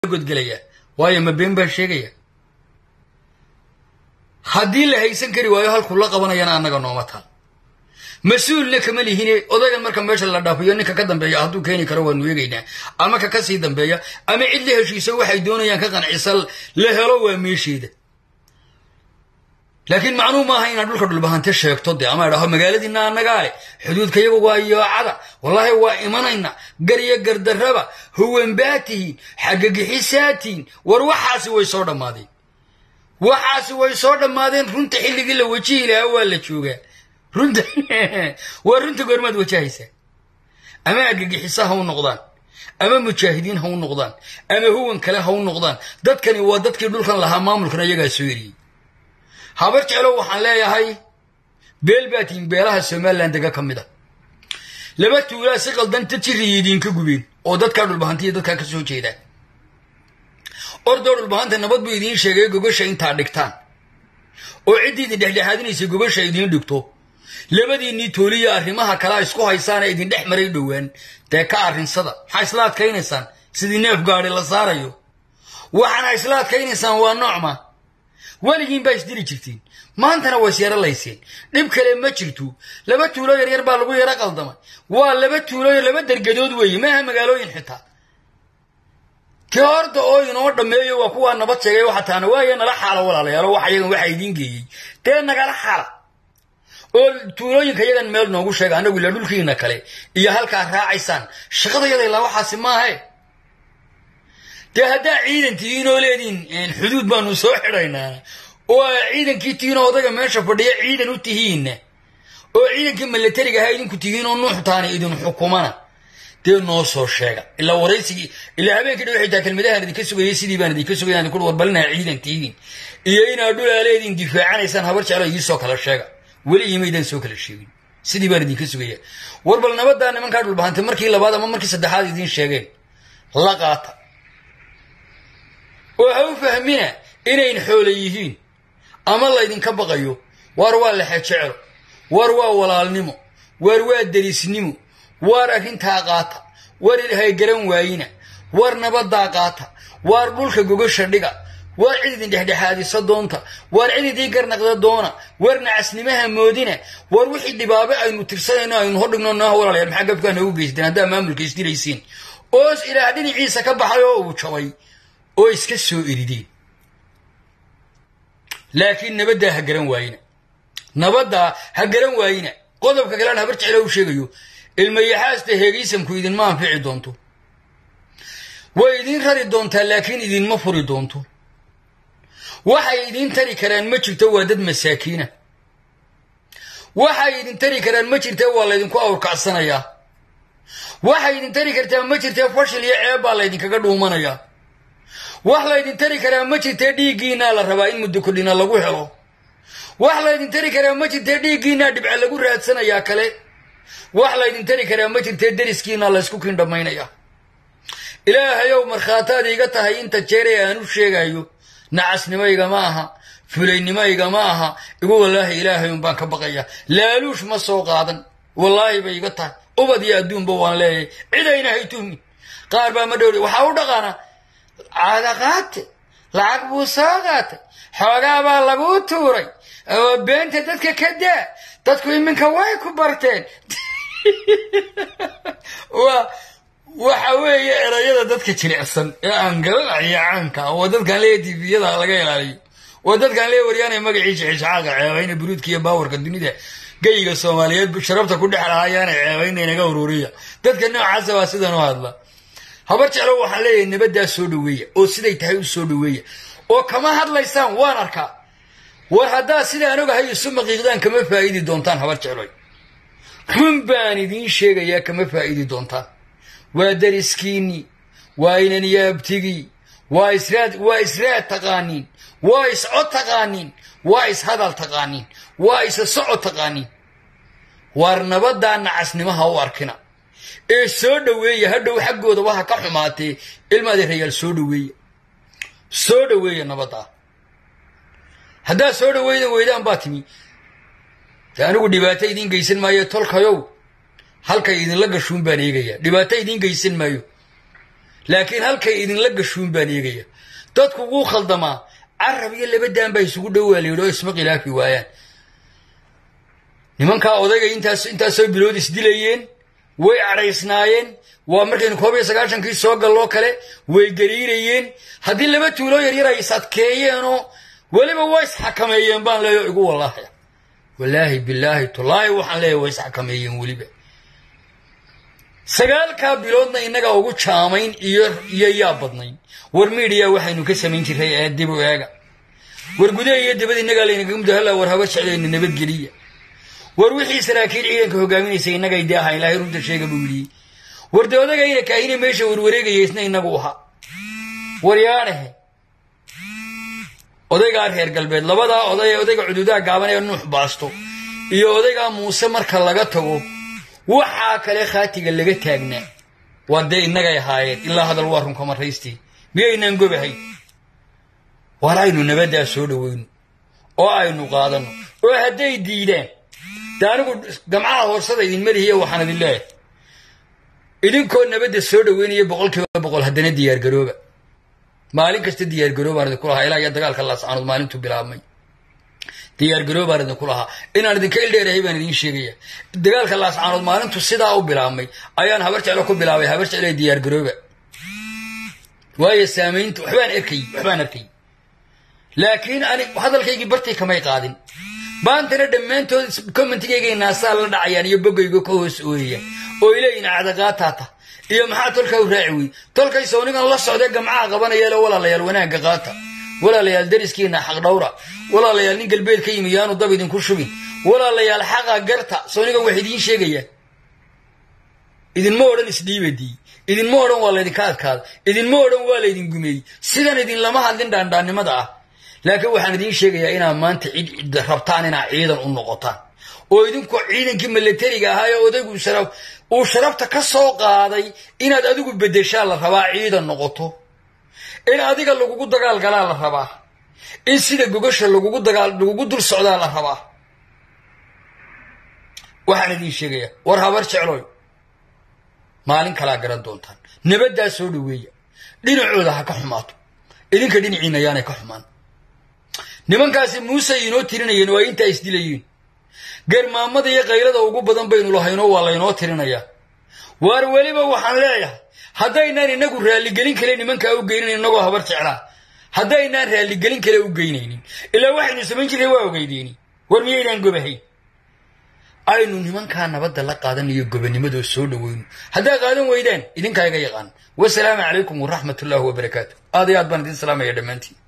godgelaya waayo ma been baan sheegaya haddii la haysan kari waayo halkuu la qabanayana annaga nooma taal mas-uulna kama lihine odaygan marka meesha la dhaafiyo ninka ka dambeeya hadduu keeni karo waanu eegaynaa ama ka kasii dambeeya ama cid la heshiiso waxay doonayaan ka qancisa la helo waa meesheeda laakiin macnuu maaha inaad dhulka dhulbahante sheegto dee ama idhaho magaaladiina annagaa leh xuduudka iyagu waa yoocada wallaahi waa imanayna garyo gardarraba huwanbaatihiin xagagixisaatihiin war waxaasi way soo dhammaadeen waxaasi way soo dhammaadeen runta xilligii la wajihi lahaa waa la joogaa runta waa runta goormaad wajahaysaa ama argagixisa ha u noqdaan ama mujaahidiin ha u noqdaan ama huwan kale ha u noqdaan dadkani waa dadkii dhulkan lahaa maamulkana iyagaa soo eriyey habar jeclow waxaan leeyahay beel baa tihiin beelaha somalilan dega ka mid a laba tuulaa si qaldanta jiriya idinka gubeen oo dadkaa dhulbahantiiyo dadkaa ka soo jeedaan ordoo dhulbahanta nabad buu idiin sheegay gogosha intaa dhigtaan oo ciddii idin dhexdhexaadinaysa gogosha idiin dhigto labadiinnii tooliya arrimaha kalea isku haysaana idin dhex maray dhowaan dee ka arrinsada maxaa isla adkaynaysaan sidii neef gaadi la saarayo waxaana isla adkaynaysaan waa noocma weligiin baa isdili jirtiin maantana waa isyaro layseen dhib kale ma jirto laba tuulo yaryar baa lagu yaro qaldamay waa laba tuuloyo laba dergadood weeye maaha magaalooyin xitaa kii horta oo inoo dhammeeyo waa kuwaa nabad sheegay waxataana waayo nala xaalo walaalayaalo wax yagan waxaa idiin geeyey dee nagala xaala oo tuulooyinka yagan meel noogu sheega annagu ila dhulkiina kale iyo halkaa raacaysaan shaqadayada ilaa waxaasi maahe dee haddaa ciidan tihiin oo leediin xuduud baanu soo xidhaynaa oo ciidankii tihiin oo odaga meesha fadhiya ciidan u tihiinna oo ciidankii milatariga ahaa idinku tihiin oo nuuxtaana idin xukumana dee noo soo sheega ilaa waraysigii ilaa habeenkii dhow xitaa kelmadahaan idinka sugayay sidii baan idinka sugaya ku warbalinaha ciidan tihiin iyo inaad dhulaa leediin difaacanaysaan habar jeclo iisoo kala sheega weli imaydaan soo kala sheegin sidii baan idinka sugaya war bal nabadaa nimankaa dhulbahantay markii labaad ama markii saddexaad idiin sheegeen la qaata oo ha u fahmina inayn xoole yihiin ama laydinka baqayo waar waa lexe jecelo waar waa walaalnimo waar waa derisnimo waar arrintaa qaata waar ilaahay garan waayina waar nabaddaa qaata waar dhulka gogosha dhiga waar cid idin dhexdhexaadisa doonta waar cid idii garnaqda doona waar nacasnimaha moodina waar wixii dhibaabe aynu tirsanayno aynu hodhigno nooha walaalayaal maxaa gabkaa noogu geysteen haddaa maamulka isdiraysiin oos ilaah dhinaciisa ka baxay oo uu jabay oo iska soo erideen laakiin nabaddaa ha garan waayina nabaddaa ha garan waayina qodobka kalean habar jeclo u sheegayo ilmayaxaasta heegaysamku idinma anfici doonto way idiin rari doontaa laakiin idinma furi doonto waxay idiin tari karaan ma jirto waa dad masaakiina waxay idin tari karaan ma jirte waa laydinku awrkacsanayaa waxay idin tari kartaa ma jirtee fashil iyo ceeb baa laydinkaga dhuumanayaa wax laydin tari karaa ma jirtee dhiiggiinaa la rabaa in muddo kordhina lagu helo wax laydin tari karaa ma jirtee dhiiggiinaa dhibca lagu raadsanayaa kale wax laydin tari karaa ma jirtee deriskiinaa laysku kiin dhammaynaya ilaahayow markhaataad iiga tahay inta jeeree aan u sheegayo nacasnimayga ma aha fulaynnimayga ma aha igu wallaahi ilaahay un baan ka baqaya laaluush ma soo qaadan wallaahi bay iga tahay ubad iyo adduunba waan leeyahay cidayna hay tuhmi qaar baa ma dhowri waxaa u dhaqaana caada qaate lacag buu soo qaatay xoogaa baa laguu tuuray oo beenta dadka ka daa dadku iminka way ku barteen waa waxa weeye erayada dadka jilicsan ee aan garanayo caanka oo dadkaan leeya tiviyada laga ilaaliyo oo dadkaan leeya waryaanay magaciisa xishxaaqa ceebayna buruudka iyo baawarka dunida geyga soomaaliyeed sharabta ku dhex lahayaana ceebayna inaga ururiya dadka noocaasa waa sidan u hadla habar jeclo waxaan leeyahay nabaddaa soo dhaweeya oo siday tahay u soo dhaweeya oo kama hadlaysaan waan arkaa war haddaad sidaan ogahay isu maqiiqdaan kama faa'idi doontaan habar jecloy run baan idiin sheegayaa kama faa'idi doontaan waa dariskiinnii waa inanyaabtigii waa israad waa israad taqaaniin waa iscod taqaaniin waa ishadal taqaaniin waa isa socod taqaaniin waar nabaddaa nacasnimaha u arkina ee soo dhoweeya hadhow xaggooda waha ka xumaatee ilmaadi rayaal soo dhoweeya soo dhoweeya nabaddaa haddaad soo dhoweydan weydaan baa timi de anigu dhibaato idiin geysan maayo tolkayow halkay idinla gashuun baan eegayaa dhibaato idiin geysan maayo laakiin halkay idinla gashuun baan eegaya dadku wuu khaldamaa carab iyo laba daan baa isugu dhowaa layidhi oo isma khilaafi waayaan nimankaa odayga intaas intaasoo bilood isdilayeen way cadhaysnaayeen waa markaynu koob iyo sagaashankii soo galloo kale way gariirayeen haddii laba tuuloo yaryar ay is adkeeyeenoo weliba waa isxakameeyeen baan leeyo igu wallaahi wallaahi bilaahi tullaahi waxaan leeyahy waa isxakameeyeen weliba sagaalkaa biloodna innagaa ugu jaamayn iyo iyo yaa badnayn war miidhiya waxaynu ka samayn jiray ee dib u eega war gudaha iyo dibad innagaa laynaga mudahalla war haba jeclayna nabadgeliya war wixii saraakiil ciidanka hogaaminaysay innagay dee ahaa ilaahay runta sheega buu yidhi war dee odagayna kaahine meesha warwareegaya isna inagu ahaa war yaadhahe odaygaa reer galbeed labadaa oday odayga cududaha gaaban ee nuux baasto iyo odaygaa muuse marka laga tago waxaa kale khaatiga laga taagnaa waa dee innagay ahaayeen ilaa hadal waa runka maraystii miyaynaan gobahay war aynu nabaddaa soo dhowayno oo aynu qaadanno oo hadday diidaan de anigu gamcaha hoorsada idin melihiya waxaan idin leeyahay idinkoo nabadda soo dhoweynaya boqol kiiba boqol haddana diyaargarooba maalin kasta diyaargaroobaan idinku lahaa ilaa iyo dagaalka laascaanood maalintuu bilaabmay diyaargaroobaan idinku lahaa inaan idinka ildheerahay baan idiin sheegaya dagaalka laascaanood maalintu sidaa u bilaabmay ayaan habar jeclo ku bilaabay habar jeclo diyaargarooba waayo saamaynta waxbaan arkay waxbaan arkay laakiin ani hadalkaygii bartay kamay qaadin baantana dhammaantood commentigayga naasaa la dhacayaan iyo bogayga ka hoos ooyayaan oo ileeyihin cadaqaataata iyo maxaa tolkaa u raaci wey tolkay sawnigan la socdee gamcaha qabanayale walaalayaal wanaagga qaata walaalayaal dariskiina xaq dhawra walaalayaal nin galbeed ka yimi yaanu dab idinku shubin walaalayaal xaqa garta sawnigan wax idiin sheegaya idinma odhan isdhiibadii idinma odhan waa laydinka adkaada idinma odhan waa laydin gumeeyey sidan idinlama hadlin dhaandhaannimada ah laakiin waxaan idiin sheegayaa inaad maanta cid rabtaan inaad ciidan u noqotaan oo idinku ciidankii milatariga ahaa ee odaygu uu sharafta ka soo qaaday inaad adigu beddeshaa la rabaa ciidan noqoto in adiga lagugu dagaalgalaa la rabaa in sida gogasha lagugu dagaal lagugu dul socdaa la rabaa waxaan idiin sheegayaa war habar jecloy maalin kalaa garan doontaan nabaddaa soo dhoweeya dhinacooda ha ka xumaato idinka dhinaciina ayaanay ka xumaan nimankaasi muuse inoo tirinayeen oo ay intaa isdilayeen garmaamada iyo kaylada ugu badan baynu lahaynoo waa laynoo tirinayaa waar weliba waxaan leeyahay haddaynaan inagu raalligelin kale nimankaa u geynayn inagoo habar jeclaa haddaynaan raalligelin kale u geynaynin ilaa waxaynu samayn jirray waa ogeydeeni war miyaynaan gobahayn aynu nimankaa nabadda la qaadanayo gobanimadoo soo dhoweyno haddaa qaadan weydaan idinkaa iga yaqaan wasalaamu calaykum waraxmat ullaahi wabarakaatu aad iyo aad baan idin salaamaya dhammaantiin